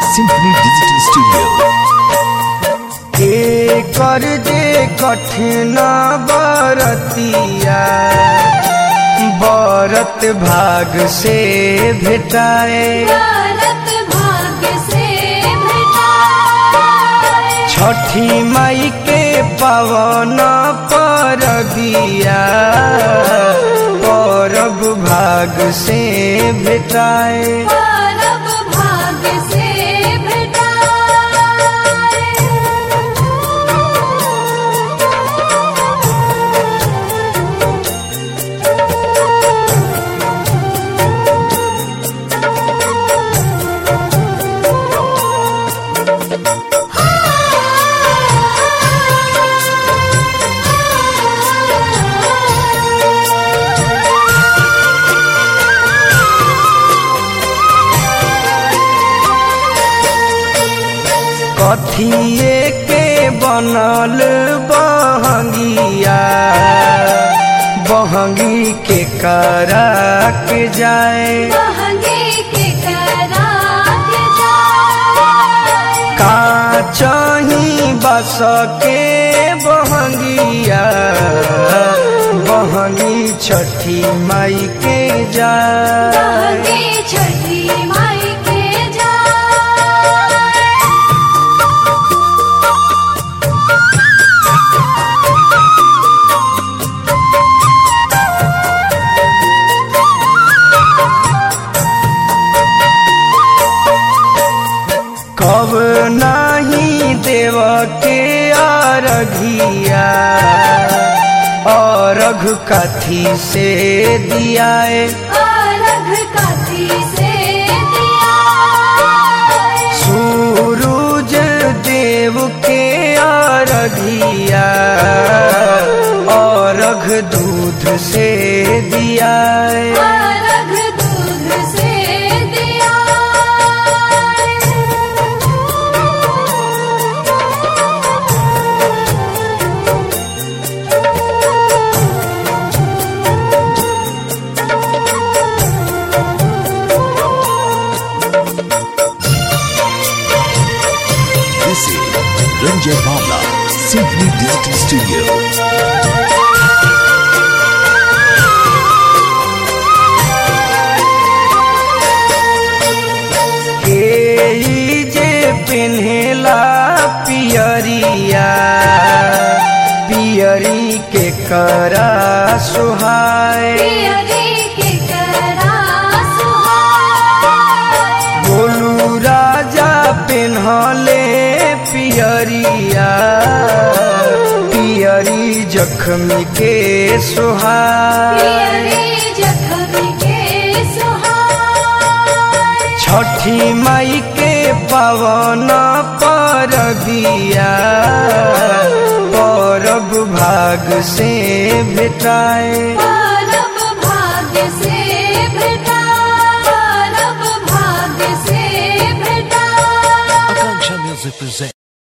Symphony Digital Studio. एकर जे कठिन बरतिया बरत भाग से भेटाए भारत भाग्य से भेटाए छठी माई के पवन परबिया परब भाग से भेटाए भारत भाग्य से भेटाए कथिए के बनल बहंगिया बहंगी के करा के जाए महंगे के करा के जाए का चाही बस के बहंगिया बहंगी छठी माई के जाए महंगे छठी माई के जाए कब नाही देव के अरघिया अरघ कथी से दियाए अलग कथी से दिया सूरज देव के अरघिया अरघ दूध से दियाए अलग दूध से दिया This is Ranjay Bhavla, Symphony Digital Studio. के ई जे पेन्हेला पियरिया पियरी के करा सुहाए पियरी के करा सुहाए बोलू राजा पेन्हले पियरिया पियरी जख्मी के सुहाए पियरी जखम के सुहाए छठी माई के पवन परबिया परब भाग से भेटाए परब भाग्य से भेटाए परब भाग्य से भेटाए Akanksha Music presents.